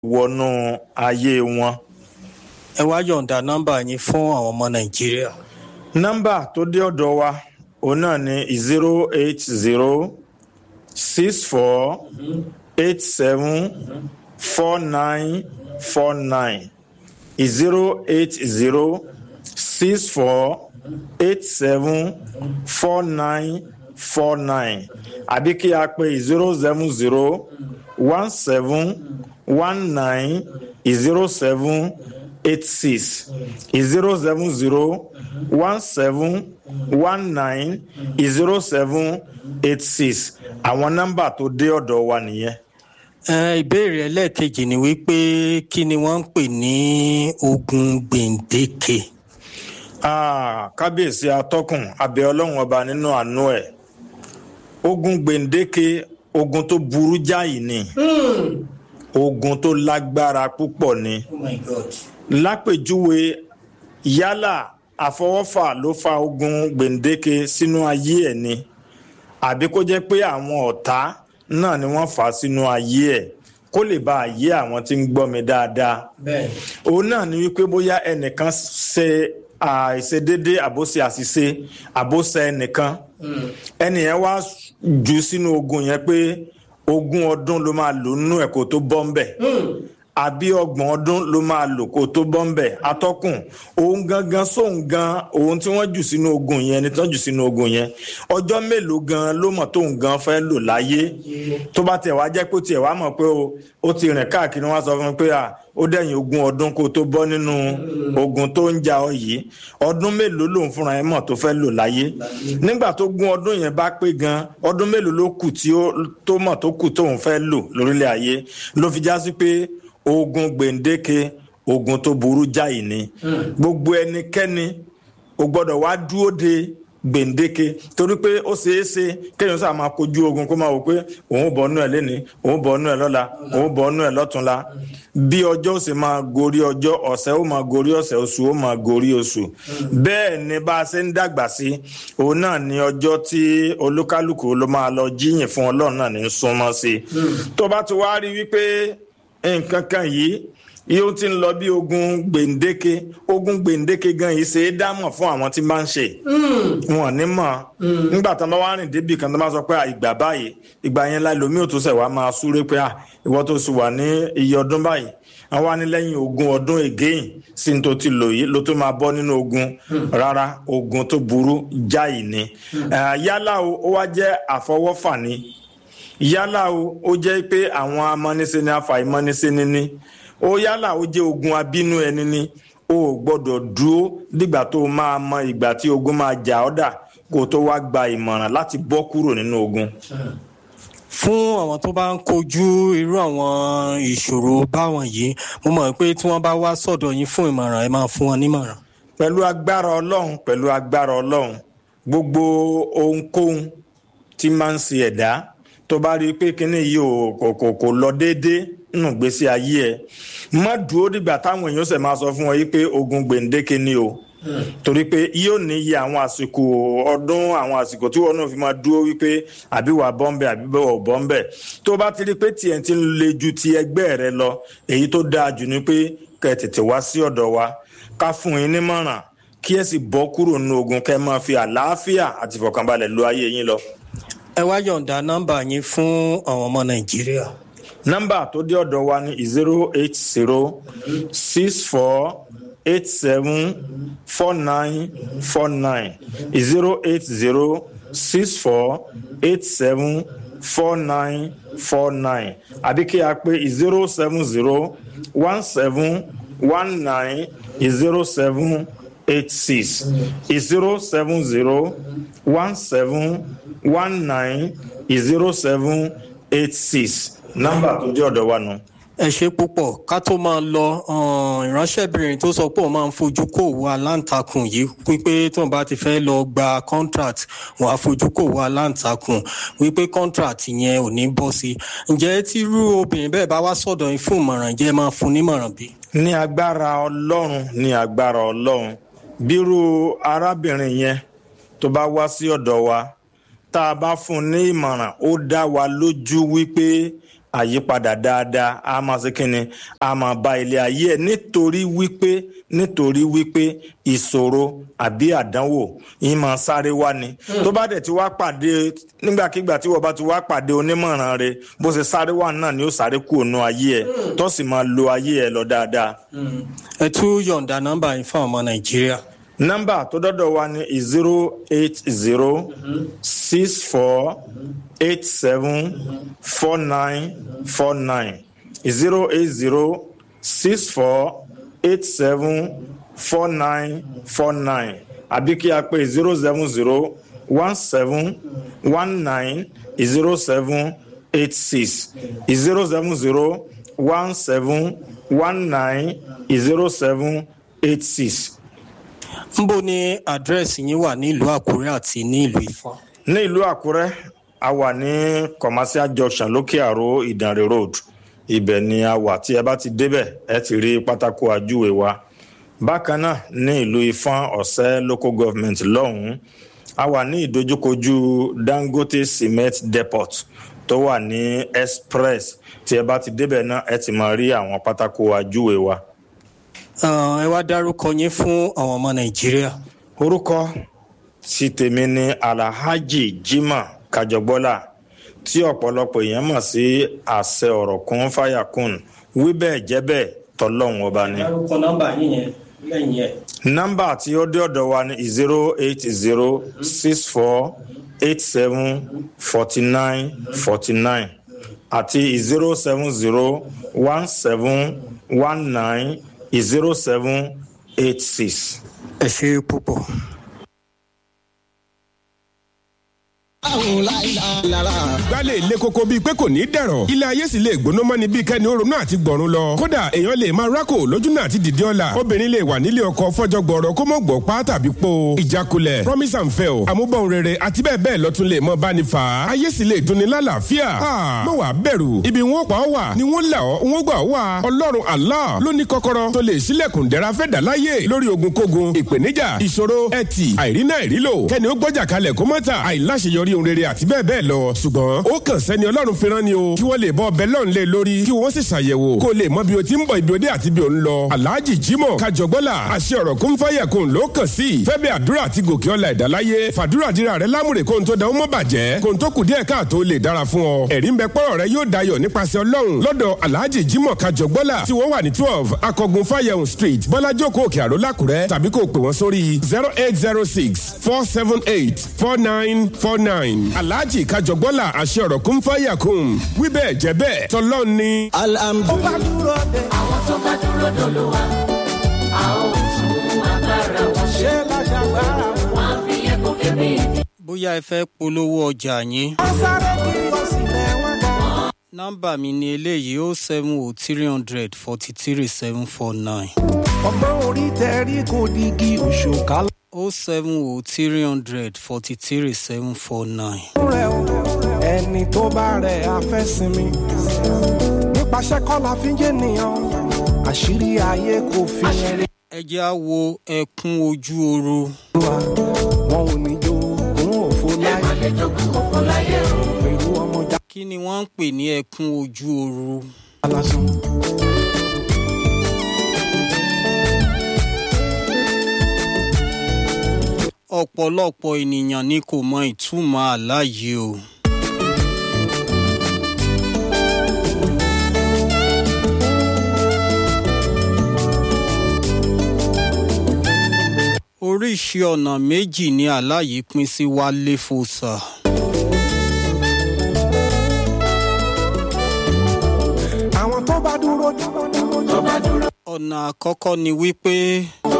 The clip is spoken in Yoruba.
wọnú ayé wọn. ẹ wá yọ̀ǹda nọ́mbà yín fún àwọn ọmọ nàìjíríà. nọ́mbà tó dé ọ̀dọ̀ wa òun náà ni zero eight zero six four eight seven four nine four nine zero eight zero six four eight seven four nine four nine àbí kí a pè zero seven zero one seven one nine zero seven eight six zero seven zero one seven one nine zero seven eight six àwọn nọ́mbà tó dé ọ̀dọ̀ wa nìyẹn. ẹ ìbéèrè ẹlẹ́ẹ̀kejì ni wípé kí ni wọ́n ń pè ní ogun gbèǹdéke. Ah, kábíyèsí atọ́kùn abẹ ọlọ́run ọba nínú àánú ẹ̀ ogun gbèǹdéke ogun tó burú jáì ni ogun tó lágbára púpọ̀ ni oh my god. lápèjúwe yálà àfọwọ́fà ló fa ogun gbèǹdéke sínú ayé ẹ̀ ni àbí kó jẹ́ pé àwọn ọ̀tá náà ni wọ́n fà á sínú ayé ẹ̀ kó lè bá àyè àwọn tí ń gbọ́ mi dáadáa bẹ́ẹ̀ òun náà ni wípé bóyá ẹnìkan ṣe àìṣedéédé àbóṣe àṣìṣe àbóṣe ẹnìkan ẹnìyẹn wá jù sínú ogun yẹn pé ogún ọdún ló máa lò nínú ẹ̀ kó tó bọ́ ń bẹ̀ àbí ọgbọ̀n ọdún ló máa lò kó tó bọ́ ń bẹ̀ atọ́kùn òun gangan sóun gan òun tí wọ́n jù sínú ogun yẹn ẹni tí wọ́n jù sínú ogun yẹn ọjọ́ mélòó gan ló mọ̀ tóun gan fẹ́ lò láyé tó bá tiẹ̀ wá jẹ́ pé ó tiẹ̀ wá mọ̀ pé o ó ti rìn káàkiri wọ́n á sọ fún mi pé à ó dẹ̀yìn ogún ọdún kó tó bọ́ nínú ogun tó ń jà ọ yìí ọdún mélòó lòun fúnra ẹ̀ mọ̀ tó fẹ́ lò láyé nígbà tó gún ọdún yẹn bá pé gan ọdún mélòó ló kù tí ó tó mọ̀ tó kù tóun fẹ́ lò lórílẹ̀ ayé ló fi já sí pé ogun gbèǹdéke ogun tó burú jáì ni gbogbo ẹnikẹ́ni o gbọ́dọ̀ wá dúró de gbèǹdéke torí pé ó ṣeé ṣe kéèyàn sáà máa kojú ogun kó máa wò pé òun bọ̀ ọ́nú ẹ̀ lénìí òun bọ̀ ọ́nú ẹ̀ lọ́la òun bọ̀ ọ́nú ẹ̀ lọ́túnla bí ọjọ́ ó sì máa gorí ọjọ́ ọ̀sẹ̀ ó máa gorí ọ̀sẹ̀ oṣù ó máa gorí oṣù bẹ́ẹ̀ ni bá a ṣe ń dàgbà sí òun náà ni ọjọ́ tí olúkálùkù ló máa lọ jíyìn fún ọlọ́run náà ní í súnmọ́ sí i tó bá ti wá rí wípé nǹkan kan yìí yóò ti ń lọ bí ogun gbèǹdéke ogun gbèǹdéke gan yìí ṣe é dámọ̀ fún àwọn tí máa ń ṣe wọn ní mọ̀ nígbà tí wọn bá wá rìn débi kan tó bá sọ pé ìgbà báyìí ìgbà yẹn la lomi ò tó ṣẹ̀ wá máa súré pé ìwọ tó sì wà ní iye ọdún báyìí àwọn wá ní lẹ́yìn ogún ọdún again sí ní tó ti lò yìí ló tó máa bọ́ nínú ogun rárá ogun tó burú jáì ni yálà ó wá jẹ́ àfọwọ́fà ni yálà o ó jẹ́ pé àwọn amọ́nisẹ́ni afàìmọ́nisẹ́ni ni ó yálà ó jẹ́ ogun abínú ẹni ni o ò gbọ́dọ̀ dúró dìgbà tó máa mọ ìgbà tí ogun máa jà ọ́ dà kó o tó wá gba ìmọ̀ràn láti bọ́ kúrò nínú ogun. fún àwọn tó bá ń kojú irú àwọn ìṣòro báwọn yìí mo mọ̀ pé tí wọ́n bá wá sọ̀dọ̀ yín fún ìmọ̀ràn ẹ máa fún wọn nímọ̀ràn. pẹ̀lú agbára ọlọ́run pẹ̀lú agbára ọlọ́run gbogbo ohunkóhun tí máa ń ṣe ẹ̀dá tó bá rí i pé kínní yìí ò kò kò kò lọ déédéé nínú ìgbésí ayé ẹ má dúró dìgbà táwọn èèyàn ṣe máa sọ fún wọn yìí pé ogun gbèǹdéke ni o torí pé yóò ní iye àwọn àsìkò ọdún àwọn àsìkò tí wọn náà fi máa dúró wípé àbí wà bọ́ńbẹ́ àbí wà bọ́ńbẹ́ tó bá ti rí i pé tiẹ̀ ti ń le ju ti ẹgbẹ́ rẹ lọ èyí tó dáa jù ni pé kẹ́ ẹ tètè wá sí ọ̀dọ̀ wa ká fún yín nímọ̀ràn kí ẹ sì bọ́ kúrò nínú ogun kẹ́ ẹ máa fi àlàáfíà àti ìfọ̀kànbalẹ̀ lo ayé yín lọ ẹ wá yọ̀ǹda nọ́mbà yín fún àwọn ọmọ nàìjíríà. nọ́mbà tó dé ọ̀dọ̀ wa ní zero eight zero six four eight seven four nine four nine zero eight zero six four eight seven four nine four nine àbí kí a pè zero seven zero one seven one nine zero seven eight six zero seven zero one seven one nine zero seven eight six nọ́mbà tó jẹ́ ọ̀dọ̀ wa nù. ẹ ṣe púpọ̀ ká tó máa lọ ìránṣẹ́bìnrin tó sọ pé òun máa ń fojú kò wo aláǹtakùn yìí wípé tóun bá ti fẹ́ lọ gba contract wọn á fojú kò wo aláǹtakùn wípé contract yẹn ò ní bọ́ sí i ǹjẹ́ tírú obìnrin bẹ́ẹ̀ bá wá sọ̀dọ̀ yín fún ìmọ̀ràn jẹ́ máa fún nímọ̀ràn bí. ní agbára ọlọ́run ní agbára ọlọ́run bírú arábìnrin yẹn tó bá wá sí ọ̀dọ̀ wa tá a bá fún un ní ìmọ̀ràn ó dá wa lójú wípé àyípadà dáadáa a máa ṣe kínni a máa bá ilé ayé ẹ̀ nítorí wípé nítorí wípé ìṣòro àbí àdánwò yìí máa sáré wá ni tó bá dẹ̀ ti wá pàdé nígbàkigbà tí wọ́n bá ti wá pàdé onímọ̀ràn rẹ bó ṣe sáré wá náà ni ó sáré kú ònú ayé ẹ̀ tó sì máa lo ayé ẹ̀ lọ dáadáa. ẹ tún yọ̀ǹda nọ́mbà yìí fún ọmọ nàìjíríà. nọ́mbà tó dọ́dọ̀ wa ni zero eight zero six four eight seven four nine four nine zero eight zero six four eight seven four nine four nine àbí kí a pè zero seven zero one seven one nine zero seven eight six zero seven zero one seven one nine zero seven eight six. nbo ni àdírẹ́sì yín wà nílùú àkúrẹ́ àti ní ìlú ifọ̀n. ní ìlú àkúrẹ́ a wà ní commercial junction lókè àró ìdànrè road ibẹ̀ ni a wà tí ẹ bá ti débẹ̀ ẹ ti rí pátákó àjúwe wa bákan náà ní ìlú ifọ̀n ọ̀sẹ́ local government lọ́hùn-ún a wà ní ìdojúkojú dangote cement depot tó wà ní express tí ẹ bá ti débẹ̀ náà ẹ ti máa rí àwọn pátákó àjúwe wa. ẹ wá dárúkọ yín fún àwọn ọmọ nàìjíríà. orúkọ tí tèmi ní alhaji jimoh kajọgbọ́lá tí ọ̀pọ̀lọpọ̀ èèyàn mọ̀ sí àṣẹ ọ̀rọ̀ kún fàyàkùn wí bẹ́ẹ̀ jẹ́ bẹ́ẹ̀ tọ́lọ́hún ọba ni. dárúkọ nọ́mbà yín yẹn lẹ́yìn ẹ̀. nọ́mbà tí ó dé ọ̀dọ̀ wa ni zero eight zero six four eight seven forty nine forty nine àti zero seven zero one seven one nine zero seven eight six. ẹ ṣe púpọ̀. gbálẹ̀ ilé koko bíi pé kò ní dẹ̀rọ̀ ilé ayé sì lè gbóná mọ́ni bíi kẹ́ni ó ronú àti gbọ̀run lọ kódà èèyàn lè máa rákò lójú náà àti dìde ọ̀la obìnrin lè wà nílé ọkọ fọjọ́ gbọ̀rọ̀ kó mọ̀ gbọ̀ pa tàbí po ìjákulẹ̀ promise and fail àmúbọ̀n rere àti bẹ́ẹ̀ bẹ́ẹ̀ lọ́tún lè mọ báni fà á ayé sì lè dunni lálàáfíà mọ̀ wá bẹ̀rù ibi wọn pa ọ́ wà ni wọ́n là ọ́ wọ́n gbà ọ́ wà ọlọ́run allah ló ní kọ́kọ́rọ́ tó lè sílẹ̀kùn dẹ́ra fẹ́ dà láyé lórí ogunkógun ìpèníjà ìṣòro ẹtì àìrínà ìrílò kẹ́ni ó gbọ́jà kalẹ̀ kó mọ́ta àìláṣeyọrí ohun rere àti bẹ́ẹ̀ bẹ́ẹ̀ lọ ṣùgbọ́n ó kàn sẹ́ni ọlọ́run fi rán ni o kí wọ́n lè bọ́ ọbẹ̀ lọ́run lé lórí kí wọ́n sì ṣàyẹ̀wò kó lè mọ bí o ti ń bọ̀ ibi òde àti bí o ń lọ. alhaji jimoh kajọgbọ́là àṣẹ ọ̀rọ̀ kún fáyà kún ló kàn sí fẹ́bẹ̀ àdúrà àti gòkè ọ̀la ìdáláyé fàdúrà dira rẹ lámùrè kó n tó da ó mọ́ bàjẹ́ kó n tó kù díẹ̀ káàtó lè dára fún ọ. ẹ̀rí ń bẹ pọ́rọ̀ rẹ yóò dayọ̀ nípasẹ̀ ọlọ́run lọ́dọ̀ alhaji jimoh kajọgbọ́là tí wọ́n wà ní twelve akọgun fáyẹ̀hùn street bọ́lájókòó òkè àró lákùrẹ́ tàbí kó o pè wọ́n sórí zero eight zero six four seven eight four nine four nine alhaji kajọgbọ́là àṣẹ ọ̀rọ̀ kún fáyà kún wíbẹ̀ jẹ́ bẹ́ẹ̀ tọ́lọ́ ni. alhamdulilayi. àwọn tó bá dúró dòlò wa a ó tún agbára wọn ṣe. ṣé bá ṣàgbára wọn. wọn á fi ẹkún kébé ìdí. bóyá ẹ fẹ́ polówó ọjà yín wọ́n sáré kí wọ́n sì lẹ̀ wọ́n gan. nọ́mbà mi ni eléyìí ó seven o three hundred forty three seven four nine ọgbọ́n orí tẹ̀rí kò digi òṣùkà o seven o three hundred forty three seven four nine. rẹ̀ o ẹni tó bá rẹ̀ afẹ́ sinmi nípasẹ̀ kọ́lá fi ń jẹ́ nìyàn àṣírí ayé kò fi yẹn rí ẹ jẹ́ á wo ẹkún ojú oru wa wọn ò ní jó òun òfo láyé lè jogún òfò láyé o. pẹ̀lú ọmọ já kí ni wọ́n ń pè ní ẹkún ojú oru. lásán. ọ̀pọ̀lọpọ̀ ènìyàn ni kò mọ ìtumọ̀ àlá yìí o. oríṣi ọ̀nà méjì ni àlá yìí pín sí wálé fòsà. àwọn tó bá dúró tó bá dúró ọ̀nà àkọ́kọ́ ni wípé